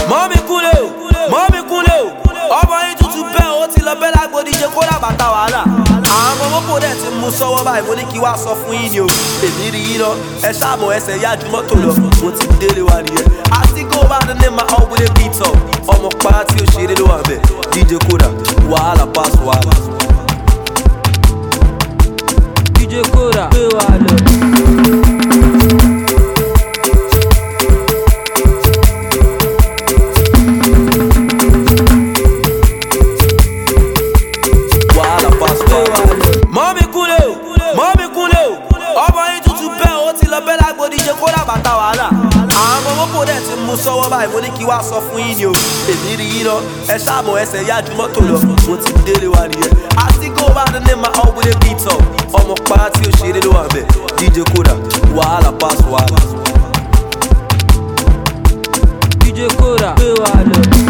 mọ́mí kúnlẹ̀ o mọ́mí kúnlẹ̀ o ọmọ yín tuntun bẹ́ẹ̀ ó ti lọ bẹ́ẹ̀ lágbo díje kó làbàtà wàhálà àwọn ọmọ mọ́kò dẹ̀ ti mú sọ́wọ́ báyìí mo ní kí wá sọ fún yín ni o èmi rí yín lọ ẹ ṣáàmù ẹsẹ̀ yá ju mọ́tò lọ mo ti délé wa nìyẹn àti go bá ní ní ma ọ̀gbìn beat up ọmọ para tí ó ṣeré ló wà bẹ́ẹ̀ DJ Koda wàhálà pass wàhálà. DJ Koda gbé wa lọ. wàhálà pass wàhálà. mọ́mí kúnlẹ̀ o mọ́mí kúnlẹ̀ o ọmọ yín tuntun bẹ́ẹ̀ ó ti lọ bẹ́ẹ̀ lágbo díje kó làbàtà wàhálà àwọn ọmọ mọ́kò dẹ̀ ti mú sọ́wọ́ báyìí mo ní kí wá sọ fún yín ni o èmi rí yín lọ ẹ ṣáàmù ẹsẹ̀ yá ju mọ́tò lọ mo ti délé wa nìyẹn àti go bá ní ní ma ọ̀gbìn beat up ọmọ para tí ó ṣeré ló wà bẹ́ẹ̀ DJ Koda wàhálà pass wàhálà. DJ Koda gbé wa lọ.